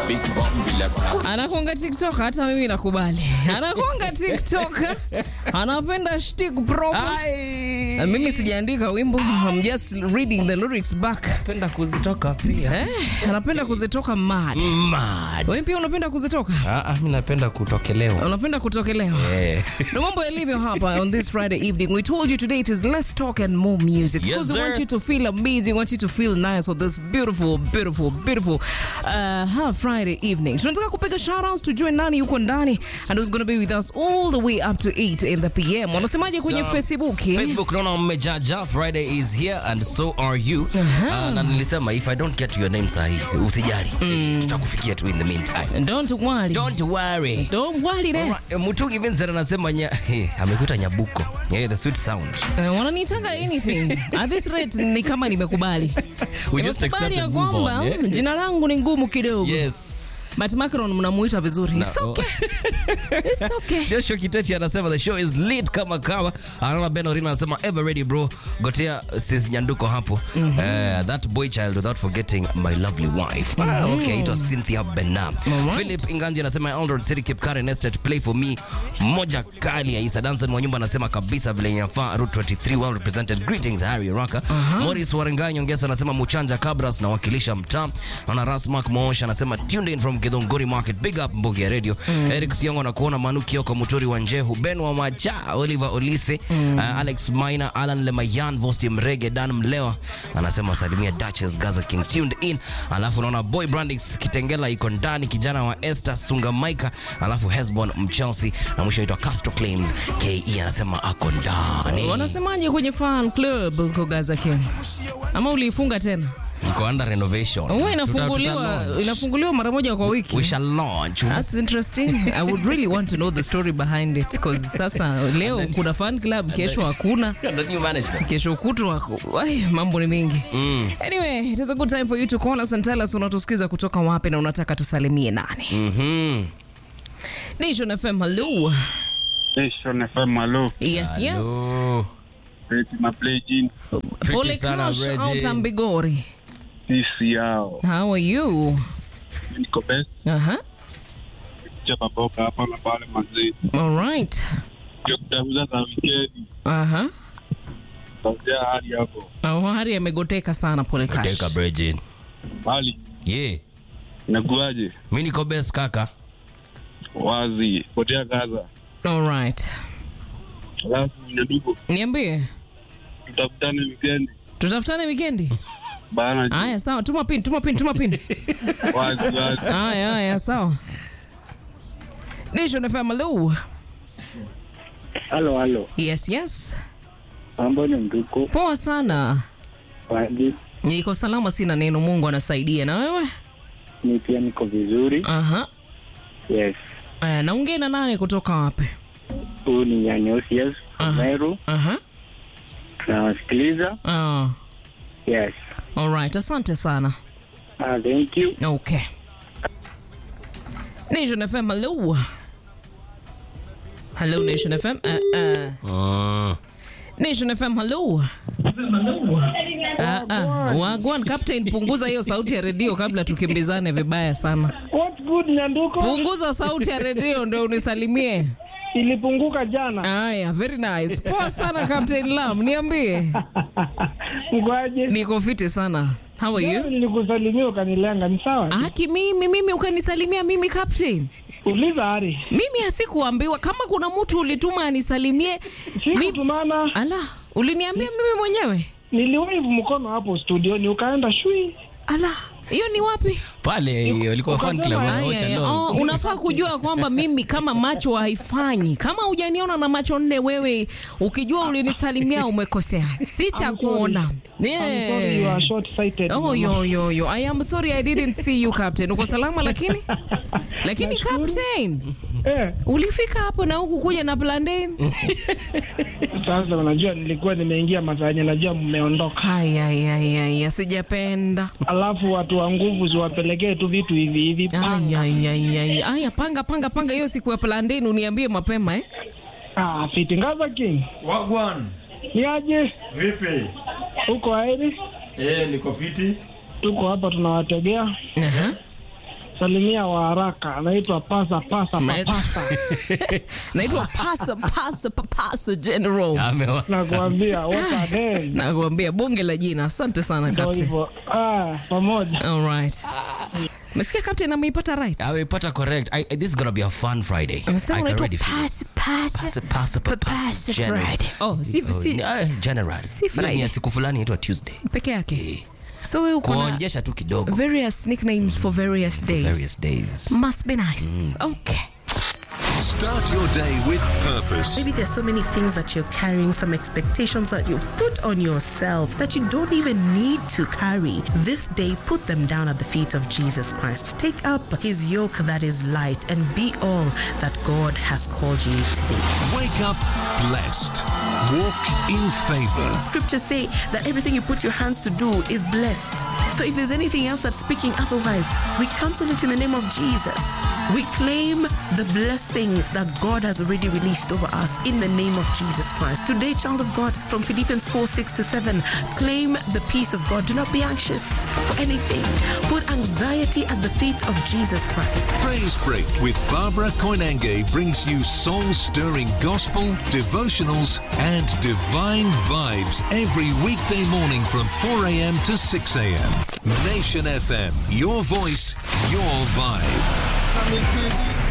Big bomb vile kuna anakonga tiktok hata mimi nakubali anakonga tiktok anapenda shtik proper Na mimi sijaandika wimbo I'm just reading the lyrics back penda kuzitoka pia eh, anapenda kuzitoka mad Mad. wewe pia unapenda kuzitoka Ah, ah, mi napenda kutokelewa unapenda kutokelewa Eh. ndo mambo yalivyo hapa on this friday evening we told you today it is let's talk and more music Yes, because we want sir. you to feel amazing want you to feel nice on this beautiful beautiful beautiful uh, ha, friday evening tunataka kupiga shoutouts tujue nani yuko ndani and who's going to be with us all the way up to 8 in the pm wanasemaje kwenye So, facebook eh? facebook naona mmejaja friday is here and so are you uh, na nilisema if i don't get your name sahi usijali tutakufikia tu in the meantime don't worry don't worry don't worry this Alright, mutungi vincent anasema nya, hey, amekuita nyabuko yeah, the sweet sound Uh, wananitanga anything at this rate ni kama nimekubali we just Nimekubali accept ya and move on kwamba yeah? jina langu ni ngumu kidogo yes but Macron mnamuita vizuri It's No. okay. It's okay. Joshua Kiteti anasema the show is lit kama kawa. Anaona Ben Orina anasema ever ready bro. Gotea sis Nyanduko hapo. Eh, that boy child without forgetting my lovely wife. Ah, okay, it was Cynthia Benam. Alright. Philip Inganji anasema Eldred City Cape Karen Estate play for me. Moja kali ya Isa Danson Mwanyumba anasema kabisa vile inafaa Route 23 well represented. Greetings Harry Raka. Morris Warengai Nyongesa anasema Muchanja Cabras na wakilisha mtaa. Naona Rasmark Moosha anasema tuned in from Githunguri Market. Big up Mbugi ya Radio. Eric Thiongo na kuona Manu Kioko Muturi wa Njehu. Ben wa Macha, Oliver Olise, uh, Alex Maina, Alan Lemayan, Vosti Mrege, Dan Mlewa anasema salimia Duchess Gaza King tuned in. Alafu naona Boy Brandix Kitengela iko ndani, kijana wa Esther Sunga Maika, alafu Hesbon Mchelsea na mwisho aitwa Castro Claims KE anasema ako ndani. wanasemaje kwenye fan club huko Gaza King ama uliifunga tena Iko under renovation. huwa Tuta- inafunguliwa tuta launch. inafunguliwa mara moja kwa wiki We shall launch. That's interesting. I would really want to know the story behind it because sasa leo kuna fan club, kesho hakuna, The new management. kesho kutwa wako- ai, mambo ni mingi. Anyway, it is a good time for you to call us and tell us unatusikiza kutoka wapi na unataka tusalimie nani. Mhm. Nation FM, hello. Station FM, hello. Yes, yes. Oh. Reti na play jin. Pole sana, Cash Reggie. out Ambigori. Sisi yao. How are you? Niko best. Uh-huh. Chapa boka hapa na pale mazee. All right. Ndio kutafuta za wikendi. Uh-huh. Tazia hali hapo. Oh, hari amegoteka sana Pole Cash. Teka Bridget. Hali Yeah. inakuaje? Mi niko best kaka. Wazi. Potea Gaza. All right. Alafu nyadugo. Niambie. Tutafutane wikendi. Tutafutane weekendi? Bana. Aya, sawa. Tuma pin, tuma pin, tuma pin. Wazi wazi. Aya, aya, sawa. Nation FM, hello. Halo, halo. Yes, yes. Mambo ni mtuko. Poa sana. Waji, Niko salama, sina neno. Mungu anasaidia. Na wewe? mi pia niko vizuri. Aha. Yes. Aya, naongea na nani kutoka wapi? Huu ni Nyanyosius Aha. Meru. Aha. Tunawasikiliza. Ah, Yes. all right. Asante sana. Ah, thank you. Okay. Nation FM, hello. Hello, Nation FM. Uh, uh. Mm. Nation FM, hello. Ah, ah. Wagwan Captain, punguza hiyo sauti ya redio kabla tukimbizane vibaya sana. What good Nyanduko? Punguza sauti ya redio ndio unisalimie. Ilipunguka jana. Aya, very nice. Poa sana Captain Lam, niambie. Mkwaje? Niko fiti sana. How are you? Nilikusalimia ukanilenga, ni sawa? Aki mimi mimi ukanisalimia mimi Captain. Uliza Hari. Mimi asikuambiwa kama kuna mtu ulituma anisalimie. Mimi Sikutumana, ala, uliniambia mimi mwenyewe. niliwave mkono hapo studioni ukaenda shui. Ala, hiyo ni wapi? Pale walikuwa fan club Aya, Aya, wanaocha aya. long. Oh, unafaa kujua kwamba mimi kama macho haifanyi. Kama hujaniona na macho nne, wewe ukijua ulinisalimia umekosea, sitakuona. I'm sorry you are short sighted. Oh, yo, yo, yo. I am sorry I didn't see you captain. Uko salama lakini? Lakini captain, Eh, ulifika hapo na huku kuja na plantain? sasa unajua nilikuwa nimeingia mazanya, najua mmeondoka. Haya, haya, haya, sijapenda. Alafu watu wa nguvu ziwapelekee tu vitu hivi hivi. Aya, aya, aya. Aya, panga panga panga hiyo siku ya plantain uniambie mapema eh? Ah, fiti Ngaza King. Wagwan, Ni aje? vipi? Huko aeri? Eh, niko fiti. Tuko hapa tunawategea. Aha. salimia wa haraka, anaitwa pasa pasa Na- papasa. naitwa pasa pasa pasa general Amewa- Nakuambia what a name. nakuambia bonge la jina asante sana Ndio captain hivyo. Ah, pamoja. all right mesikia captain ameipata right Amepata correct. I, this is gonna be a fun Friday. amesema I can unaitwa already feel it. pasa pasa Pasa, pasa, Pa- pasa, pasa general. Friday. Oh, si- Oh, si- ah, general. si Hiyo Friday. ni ya siku fulani inaitwa Tuesday. peke yake so wewe uko na Kuonjesha tu kidogo. various nicknames for various days Various days. must be nice okay Start your day with purpose. Maybe there's so many things that you're carrying, some expectations that you've put on yourself that you don't even need to carry. This day, put them down at the feet of Jesus Christ. Take up his yoke that is light and be all that God has called you to be. Wake up blessed. Walk in favor. Scriptures say that everything you put your hands to do is blessed. So if there's anything else that's speaking otherwise, we cancel it in the name of Jesus. We claim the blessing that God has already released over us in the name of Jesus Christ. Today, child of God, from Philippians 4 6 to 7, claim the peace of God. Do not be anxious for anything. Put anxiety at the feet of Jesus Christ. Praise Break with Barbara Koinange brings you soul stirring gospel, devotionals, and divine vibes every weekday morning from 4 a.m. to 6 a.m. Nation FM, your voice, your vibe.